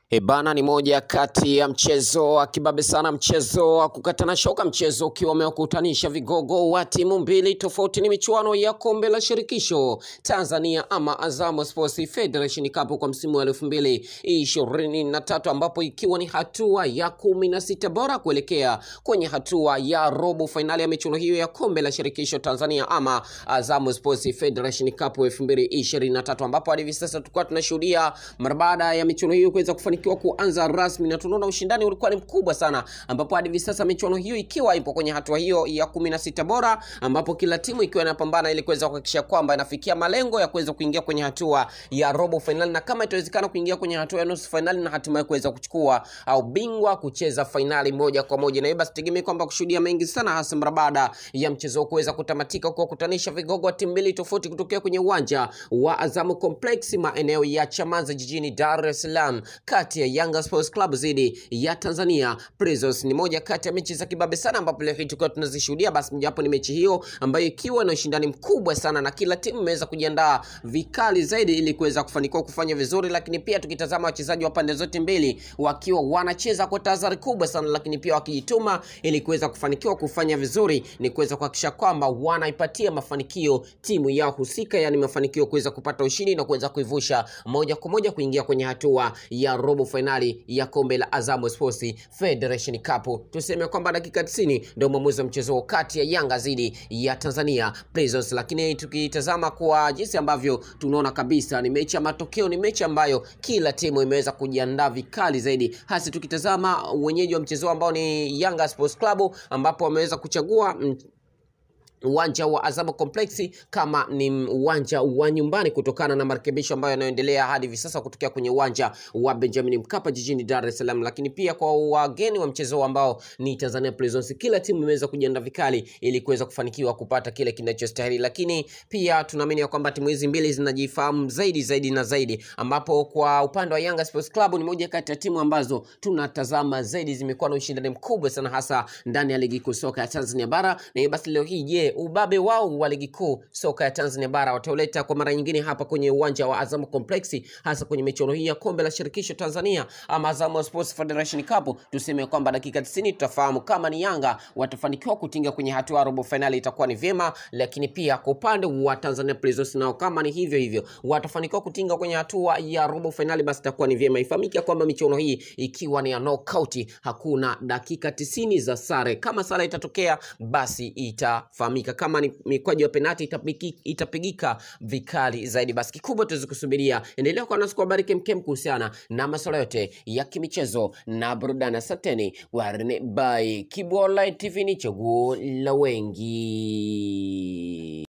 Ebana ni moja kati ya mchezo wa kibabe sana, mchezo wa kukatana shoka, mchezo ukiwa umewakutanisha vigogo wa timu mbili tofauti. Ni michuano ya kombe la shirikisho Tanzania ama Azam Sports Federation Cup kwa msimu wa elfu mbili ishirini na tatu ambapo ikiwa ni hatua ya kumi na sita bora kuelekea kwenye hatua ya robo fainali ya michuano hiyo ya kombe la shirikisho Tanzania ama Azam Sports Federation Cup elfu mbili ishirini na tatu ambapo hadi hivi sasa tulikuwa tunashuhudia mara baada ya michuano hiyo kuweza kufanikiwa kuanza rasmi na tunaona ushindani ulikuwa ni mkubwa sana, ambapo hadi hivi sasa michuano hiyo ikiwa ipo kwenye hatua hiyo ya kumi na sita bora, ambapo kila timu ikiwa inapambana ili kuweza kuhakikisha kwamba inafikia malengo ya kuweza kuingia kwenye hatua ya robo fainali, na kama itawezekana kuingia kwenye hatua ya nusu fainali na hatimaye kuweza kuchukua au bingwa kucheza fainali moja kwa moja. Na hiyo basi tegemee kwamba kushuhudia mengi sana, hasa mara baada ya mchezo huu kuweza kutamatika kwa kukutanisha vigogo wa timu mbili tofauti kutokea kwenye uwanja wa Azamu Complex maeneo ya Chamazi jijini Dar es Salaam kati ya Yanga Sports Club dhidi ya Tanzania Prisons. Ni moja kati ya mechi za kibabe sana, ambapo leo hii tukiwa tunazishuhudia, basi mojawapo ni mechi hiyo ambayo ikiwa na ushindani mkubwa sana na kila timu imeweza kujiandaa vikali zaidi ili kuweza kufanikiwa kufanya vizuri, lakini pia tukitazama wachezaji wa pande zote mbili wakiwa wanacheza kwa tahadhari kubwa sana, lakini pia wakijituma ili kuweza kufanikiwa kufanya vizuri, ni kuweza kuhakikisha kwamba wanaipatia mafanikio timu yao husika, yani mafanikio kuweza kupata ushindi na kuweza kuivusha moja kwa moja kuingia kwenye hatua ya robo fainali ya kombe la Azam Sports Federation Cup. Tuseme kwamba dakika 90 ndio mwamuzi wa mchezo kati ya Yanga dhidi ya Tanzania Prisons, lakini tukitazama kwa jinsi ambavyo tunaona kabisa ni mechi ya matokeo, ni mechi ambayo kila timu imeweza kujiandaa vikali zaidi, hasa tukitazama wenyeji wa mchezo ambao ni Yanga Sports Club ambapo wameweza kuchagua mm, uwanja wa Azam Complex kama ni uwanja wa nyumbani kutokana na marekebisho ambayo yanayoendelea hadi hivi sasa kutokea kwenye uwanja wa Benjamin Mkapa jijini Dar es Salaam. Lakini pia kwa wageni wa mchezo ambao ni Tanzania Prisons, kila timu imeweza kujiandaa vikali ili kuweza kufanikiwa kupata kile kinachostahili, lakini pia tunaamini ya kwamba timu hizi mbili zinajifahamu zaidi zaidi na zaidi, ambapo kwa upande wa Yanga Sports Club ni moja kati ya timu ambazo tunatazama zaidi, zimekuwa na ushindani mkubwa sana hasa ndani ya ligi kuu soka ya Tanzania bara, na hiyo basi leo hii je, ubabe wao wa ligi kuu soka ya Tanzania bara watauleta kwa mara nyingine hapa kwenye uwanja wa Azam Complex, hasa kwenye michuano hii ya kombe la shirikisho Tanzania ama Azam Sports Federation Cup. Tuseme kwamba dakika 90 tutafahamu kama ni Yanga watafanikiwa kutinga kwenye hatua ya robo finali, itakuwa ni vyema, lakini pia kwa upande wa Tanzania Prisons nao kama ni hivyo hivyo watafanikiwa kutinga kwenye hatua ya robo finali, basi itakuwa ni vyema. Ifahamike kwamba michuano hii ikiwa ni ya knockout, hakuna dakika 90 za sare. Kama sare itatokea, basi itafahamika kama ni mikwaju ya penati itapigi, itapigika vikali zaidi. Basi kikubwa tuweze kusubiria. Endelea kuwa nasi kwa habari kemkem kuhusiana na masuala yote ya kimichezo na burudani. Asanteni warne by Kibu Online TV, ni chaguo la wengi.